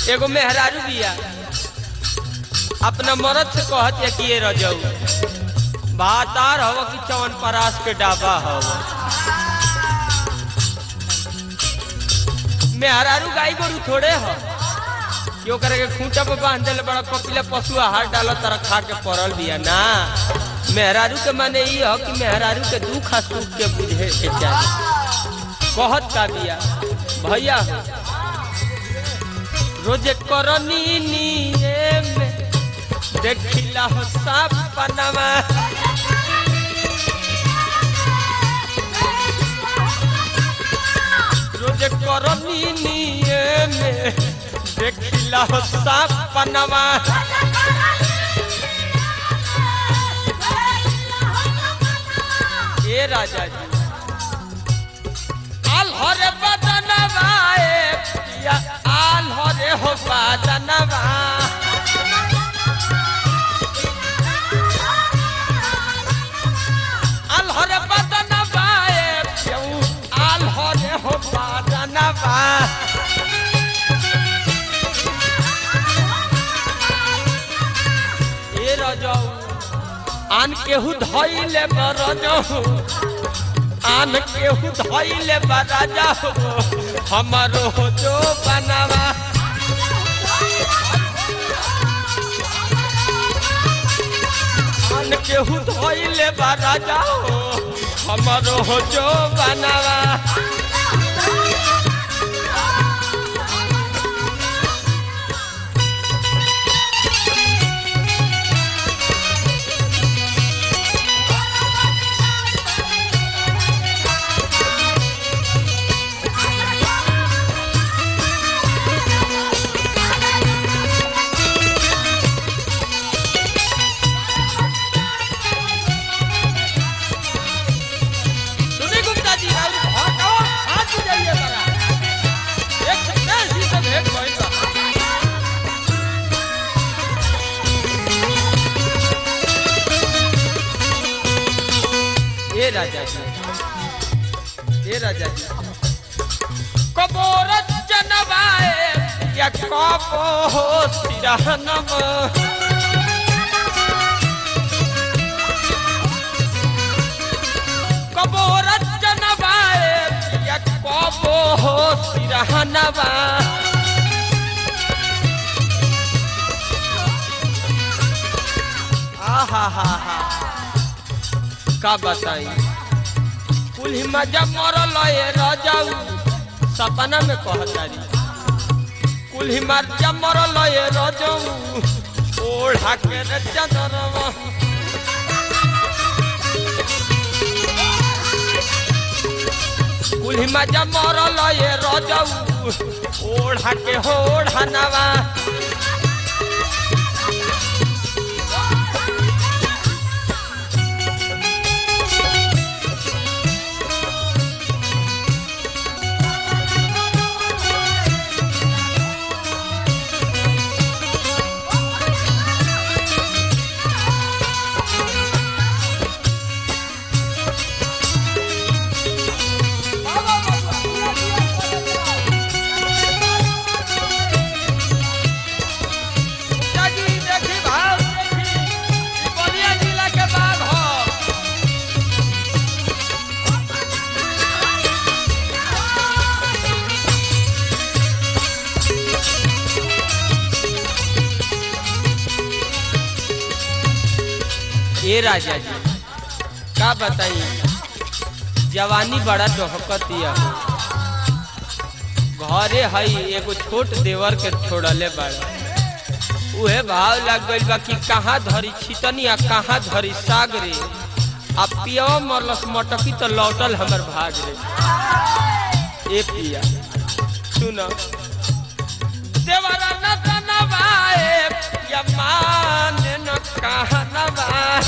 एगो मेहरारू बिया अपना मरद से कहत है कि ये रजऊ भातार हव कि चवन परास के डाबा हव मेहरारू गाय गोरू थोड़े ह कि ओकरा के खूंटा पे बांध देले बड़ा पपिला पशु आहार डालत तरह खा के पड़ल बिया ना मेहरारू के माने ई ह कि मेहरारू के दुख आ सुख के बुझे के चाही कहत का बिया भैया रोजे करनी निये में देखिला हो साप पनमा रोजे करनी निये में देखिला हो साप पनमा ए राजा जी आल हरे बदनवा ए पिया आल हरे हो बदनवा आल हरे बदनवा ए पियऊ आल हरे हो बदनवा ए रजऊ आन केहू धइले बरजऊ आन केहू धइले बराजा हो हमारो हो जो बनावा आन केहू धइले बराजा हो हमारो हो जो बनावा सुनी गुप्ता जी और हटाओ हाथ जाइए बड़ा एक सेकंड ही से भेंट भइल बा ए राजा जी ए राजा जी कबोर जनवाए या कबो सिरहनम कबोर जनवाए या कबो सिरहनवा आहा हा हा का बताई कुल मजा मरल ए रजाऊ सपना में कहतारी कुल मजा मरल ए रजाऊ ओढ़ा के रे चदरवा कुल मजा मरल ए रजाऊ ओढ़ा के हो ओढ़ानवा जी देखी भाव देखी ई बलिया जिला के बाघ ह ए राजा जी का बताई जवानी बड़ा डहकतिया घरे हई एगो छोट देवर के छोड़ले बड़ा उहे भाव लग गइल बा कि कहाँ धरी छितनी आ कहाँ धरी साग रे आ पियवा मरलस मटकी तो लौटल हमर भाग रे ए पिया सुन देवरा न तनवाए या मान न कहनवा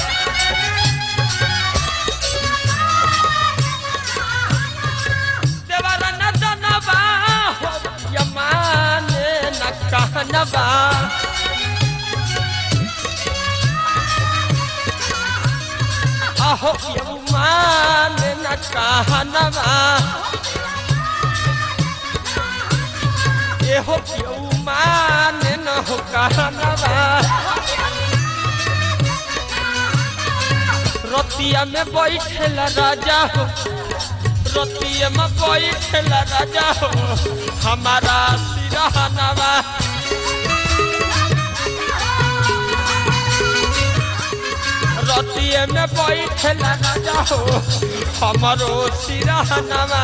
देवरा न तनवा हो या मान न कहनवा अहो यमान न कहनवा एहो यमान कहनवा रतिया में बैठेला राजा हो रतिया में बैठेला राजा हो हमारा सिरहनवा रतिया में बैठेला राजा हो हमारो सिरहनवा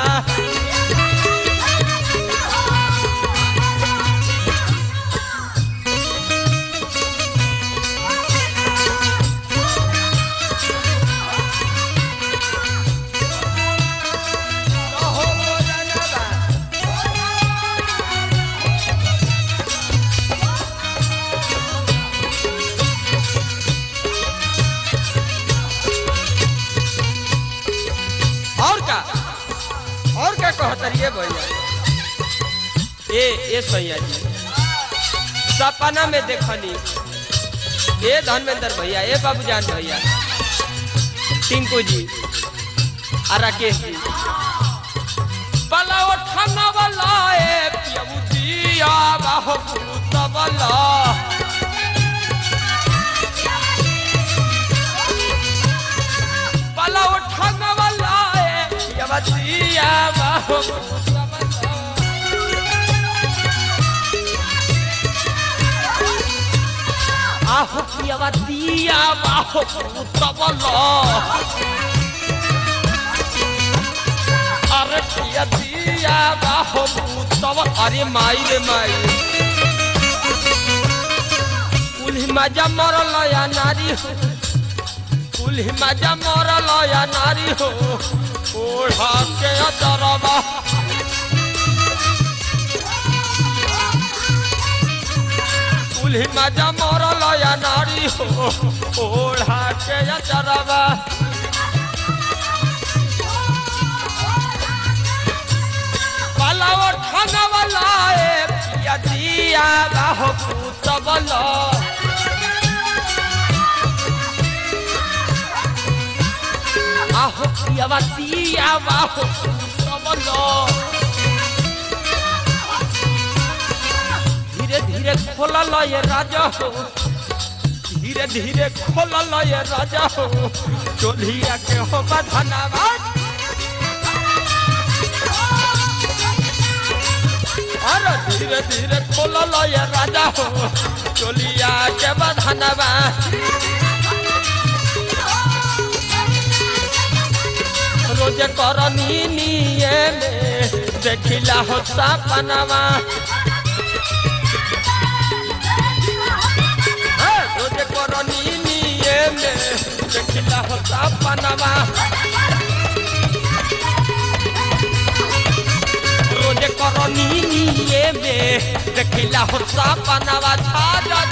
और का और का कहतरिए भैया ए ए सैया जी सपना में देखनी ए धर्मेंद्र भैया ए बाबूजान भैया टिंकू जी आ राकेश जी बला उठाना वाला ए पियबू दिया बाहो तबला बला उठाना वाला ए पियबू दिया बाहो तबला आहो पियवा दिया बाहो तबला अरे पिया दिया बाहो तब अरे माई रे माई कुल्ही मजा मरल या नारी हो कुल्ही मजा मरल या नारी हो ओढ़ा के अदरबा कुल्ही मजा मरल या नारी हो ओढ़ा के अदरबा पलाव खाना वाला ए पिया दिया बाहो तबला आहो पियावा दिया बाहो तबला धीरे धीरे खोलल ये राजा हो धीरे धीरे खोलल ये राजा हो चोलिया के हो बधनावा अरे धीरे धीरे खोलल ये राजा हो चोलिया के बधनवा रोज करनी निये में देखिला हो सपनवा हे, रोज करनी निये में देखिला हो सपनवा रोज करनी निये में देखिला हो सपनवा छा